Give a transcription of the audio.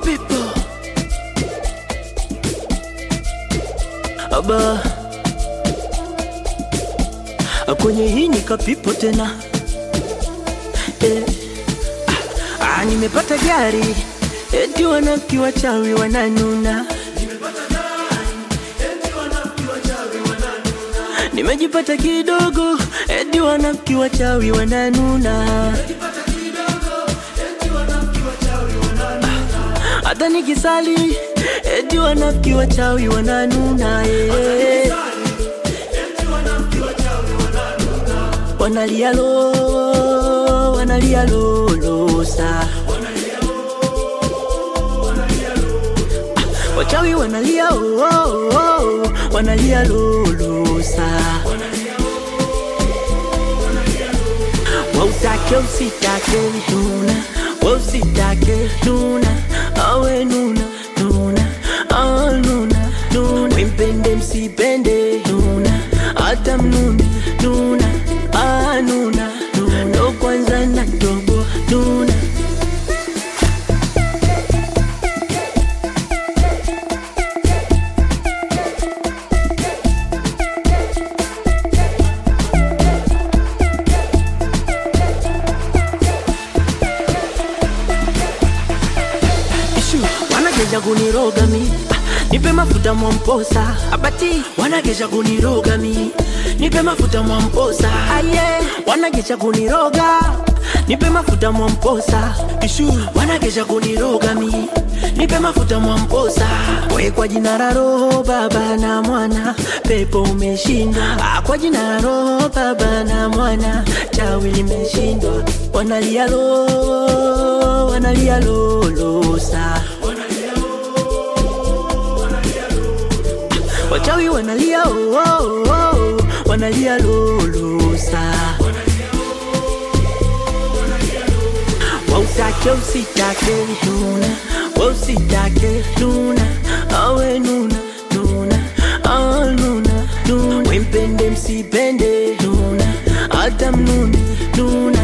mapepo aba kwenye hii nikapipo tena eh. ah, ah, nimepata gari eti wanafiki wachawi wananuna nimejipata kidogo eti wanafiki wachawi wananuna hata nikisali eti wanafiki wachawi wananuna eh. wanalia lo wanalia lolosa wachawi wanalia oh, oh, oh, wanalia lolosa wautake usitake nuna wausitake nuna awe nuna nuna awe nuna nuna wimpende msipende nuna hata mnune nuna ah, nuna nuna ndo kwanza na dogo nuna Ishu, wanageja kuniroga mi Ah, nipe mafuta mwamposa abati wanageja kuniroga mi nipe mafuta mwamposa aye wanageja kuniroga nipe mafuta mwamposa ishu wanageja kuniroga mi nipe mafuta mwamposa we kwa jina la roho baba na mwana pepo umeshindwa Ah, kwa jina la roho baba na mwana chawi limeshindwa wanalia lo wanalia lolosa wachawi wanalia oh, oh, oh, wanalia lolosa wautake usitake nuna wausitake nuna awe nuna nuna awe nuna nuna wimpende msipende nuna hata mnune nuna